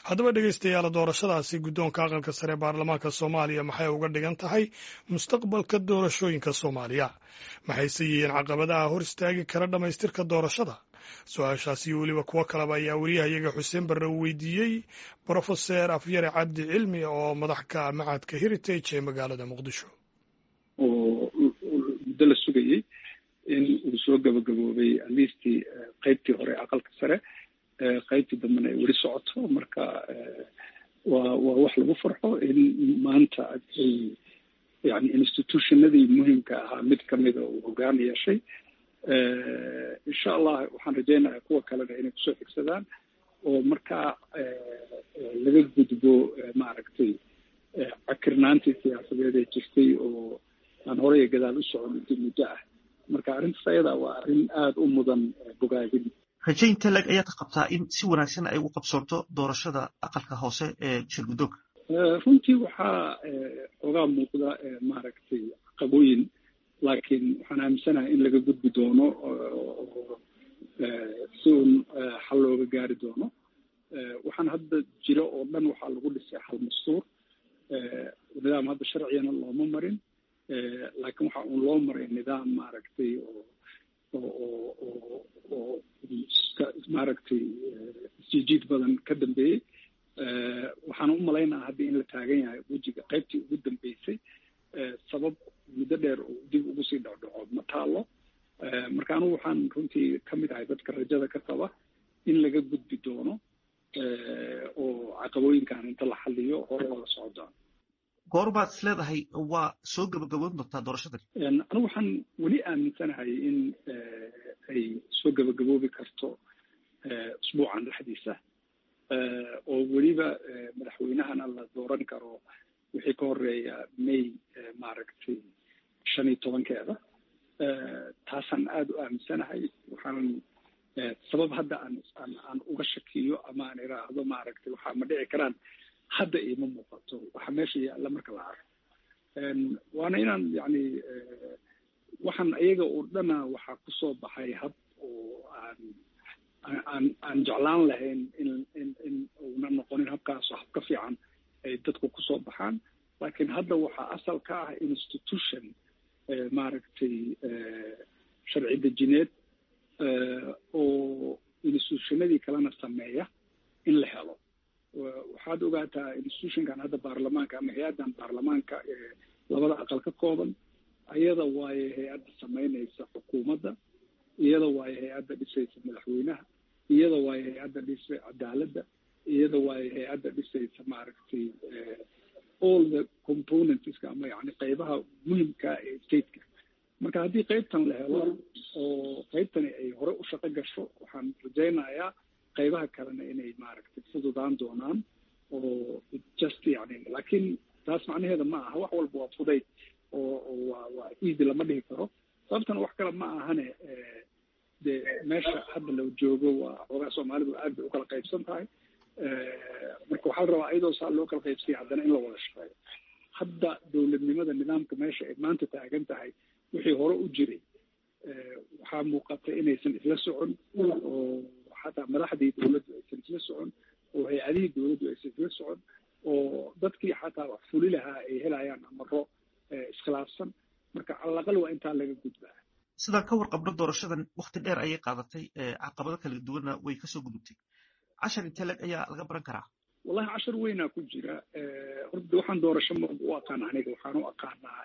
haddaba dhegeystayaal doorashadaasi guddoonka aqalka sare ee baarlamaanka soomaaliya maxay uga dhigan tahay mustaqbalka doorashooyinka soomaaliya maxayse yihiin caqabadaha hor istaagi kara dhammaystirka doorashada su-aashaas iyo weliba kuwo kaleba ayaa wariyahayaga xuseen barre uu weydiiyey brofeser afyare cabdi cilmi oo madax ka ah macadka heritage ee magaalada muqdisho oo muddo la sugayey in uu soo gabagaboobay aliistii qeybtii hore aqalka sare qaybtii dambena ay weli socoto marka waa waa wax lagu farxo in maanta ay yani institutionadii muhimka ahaa mid kamida uu hogaan yeeshay insha allah waxaan rajeynayaa kuwa kalena inay kusoo xigsadaan oo markaa laga gudbo maaragtay cakirnaantii siyaasadeed ee jirtay oo aan horey iyo gadaal u socon intii muddo ah marka arrintaas ayada waa arrin aada u mudan bogaadin rajaynta leg ayaad ka qabtaa in si wanaagsan ay ugu qabsoonto doorashada aqalka hoose ee shirguddoonka runtii waxaa xoogaa muuqda maaragtay caqabooyin laakiin waxaan aaminsanahay in laga gudbi doono oo si uun xal looga gaari doono waxaan hadda jiro oo dhan waxaa lagu dhisay hal mastuur nidaam hadda sharcigana looma marin laakiin waxa uun loo maray nidaam maaragtay oo oo oo oo maaragtay isjiijiid badan ka dambeeyey waxaan u malaynaha hadda in la taagan yahay wejiga qaybtii ugu dambeysay sabab muddo dheer oo dib ugu sii dhacdhaco ma taalo marka anugu waxaan runtii ka mid ahay dadka rajada ka qaba in laga gudbi doono oo caqabooyinkan inta la xaliyo hore oola socdaan goorbaad is leedahay waa soo gabagaboon doontaa doorashadani anigu waxaan weli aaminsanahay in ay soo gabagaboobi karto usbuucan dhexdiisa oo weliba madaxweynahana la dooran karo wixii ka horeeya may maaragtay shan iyo tobankeeda taasaan aada u aaminsanahay waxaan sabab hadda aan aan aan uga shakiyo ama aan iraahdo maaragtay waxaa ma dhici karaan hadda iima muuqato waxa meesha yaalla marka la arko waana inaan yani waxaan iyaga oo dhana waxaa kusoo baxay hab oo aan aan aan jeclaan lahayn in in in uuna noqonin habkaasoo hab ka fiican ay dadku kusoo baxaan laakiin hadda waxaa asal ka ah institution maaragtay sharci dejineed oo institutionadii kalena sameeya in la helo waxaad ogaataa institutionkan hadda baarlamaanka ama hay-addan baarlamaanka ee labada aqal ka kooban iyada waaye hay-adda samaynaysa xukuumadda iyada waaye hay-adda dhisaysa madaxweynaha iyada waaye hay-adda dhisay cadaaladda iyada waaye hay-adda dhisaysa maaragtay all the componentska ama yani qeybaha muhimka ee stateka marka haddii qeybtan la helo oo qeybtani ay hore u shaqo gasho waxaan rajaynayaa qaybaha kalena inay maaragtay fududaan doonaan oo just yani laakiin taas macnaheeda ma aha wax walba waa fudayd oo oo waa waa easy lama dhihi karo sababtana wax kale ma ahane dee meesha hadda la joogo waa xoogaa soomaalidu aad bay ukala qaybsan tahay marka waxaa la rabaa iyadoo saa loo kala qaybsaya haddana in la wada shaqeeyo hadda dowladnimada nidaamka meesha ay maanta taagan tahay wixii hore u jiray waxaa muuqata inaysan isla socon oo xataa madaxdii dowladdu aysan isla socon oo hay-adihii dowladdu aysan isla socon oo dadkii xataa wax fuli lahaa ay helayaan amaro iskhilaafsan marka calaqal waa intaa laga gudbaa sidaan ka warqabno doorashadan wakti dheer ayay qaadatay caqabado kala duwanna way kasoo gudubtay cashar intee leg ayaa laga baran karaa wallahi cashar weynaa ku jira horta waxaan doorasho ma u aqaan aniga waxaan u aqaanaa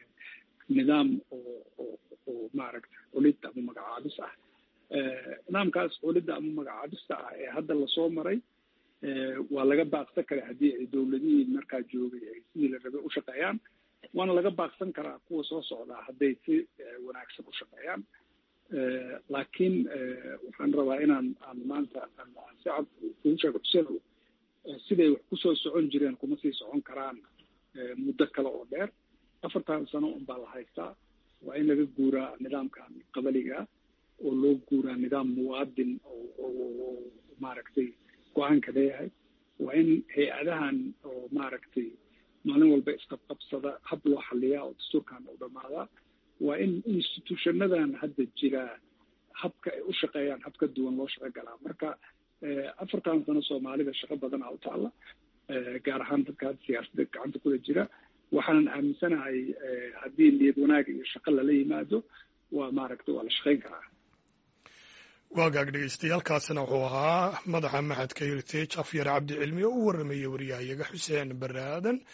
nidaam oo oo oo maaragta culid ama magacaabis ah nidaamkaas culidda ama magacaabista ah ee hadda lasoo maray waa laga baaqsan karaa haddii ay dowladihii markaa joogay ay sidii la rabay u shaqeeyaan waana laga baaqsan karaa kuwa soo socdaa hadday si wanaagsan u shaqeeyaan laakiin waxaan rabaa inaan aan maanta si cad kugu sheego xuseenow siday wax kusoo socon jireen kuma sii socon karaan muddo kale oo dheer afartan sano un baa la haystaa waa in laga guuraa nidaamkan qabaliga oo loo guuraa nidaam muwaadin oo maaragtay go-aanka leeyahay waa in hay-adahan oo maaragtay maalin walba isqabqabsada hab loo xaliyaa oo dastuurkan u dhammaadaa waa in institutionadan hadda jira habka ay u shaqeeyaan hab ka duwan loo shaqo galaa marka afartan sano soomaalida shaqo badanaa u taalla gaar ahaan dadka hadda siyaasadda gacanta kula jira waxaanan aaminsanahay haddii niyad wanaag iyo shaqo lala yimaado waa maaragta waa la shaqayn karaa waagaag dhegeystayaaalkaasina wuxuu ahaa madaxa maxadka heritage afyar cabdi cilmi oo u waramayey wariyahayaga xuseen bare aadan